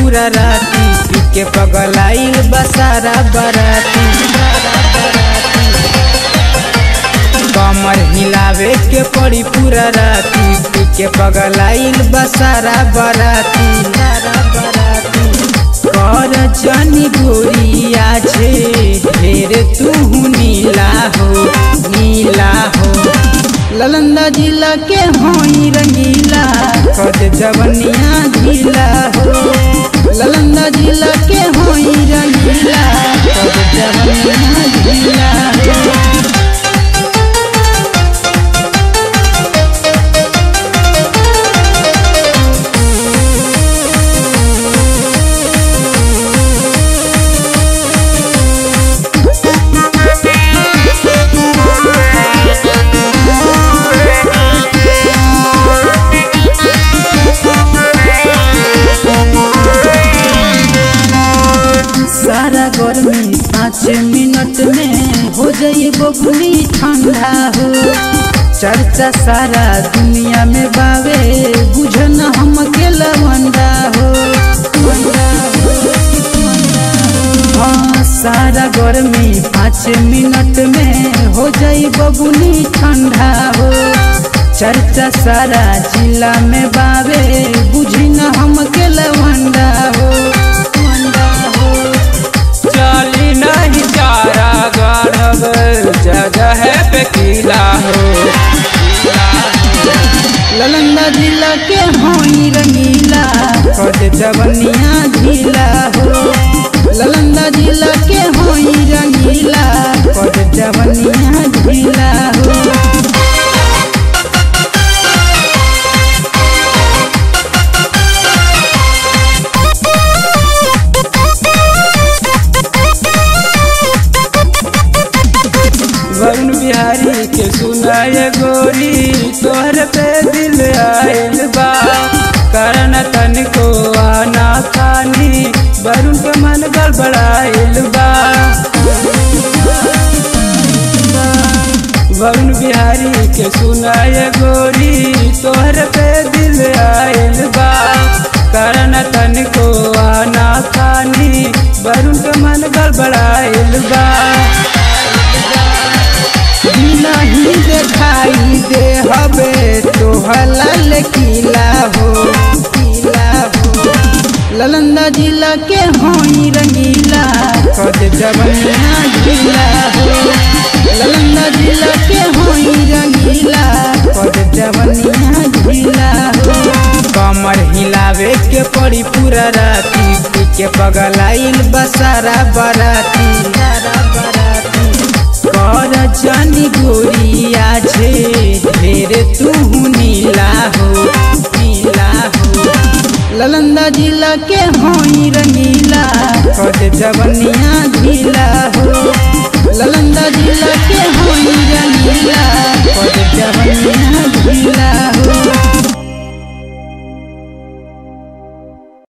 पूरा राती पी के पगलाइल बसारा बराती कमर हिलावे के पड़ी पूरा राती पी के पगलाइल बसारा बराती कर जनी गोरिया छे ढेर तू नीला हो नीला हो ललंदा जिला के होई रंगीला कद जवनिया ढीला हो ललंदा जिला के होई रंगीला कद जवनिया ढीला हो सारा गर्मी पाँच मिनट में हो जाई बबुली ठंडा हो चर्चा सारा दुनिया में बावे बुझन हम के लवंडा हो हाँ सारा गर्मी पाँच मिनट में हो जाई बबुली ठंडा हो चर्चा सारा जिला में बावे बुझी न हम के लवंडा हो वंडा हो चाली नहीं चारा गढ़ब जगह पे किला हो ललंदा जिला के होई रंगीला कद जवनिया ढीला हो ललंदा जिला के होई रंगीला कद जवनिया ढीला हो वरुण बिहारी के सुनाए गोरी तोहर पे दिल आयल बा कारण तनिको आना खानी वरुण के मन गड़बड़ाइल बा वरुण बिहारी के सुनाए गोरी तोहर पे दिल आयल बा कारण तनिको आना खानी वरुण के मन गड़बड़ाइल बा नहीं देखाई दे हबे तोहला किला हो किला हो ललंदा जिला के होई रंगीला कद जवनिया ढीला हो ललंदा जिला के होई रंगीला कद जवनिया ढीला हो कमर हिलावे के पड़ी पूरा राती पी के पगलाइल बसारा बराती बराती कर जनी गोरिया छे ढेर तू नीला हो नीला हो ललंदा जिला के होई रंगीला कद जवनिया ढीला हो ललंदा जिला के होई रंगीला कद जवनिया ढीला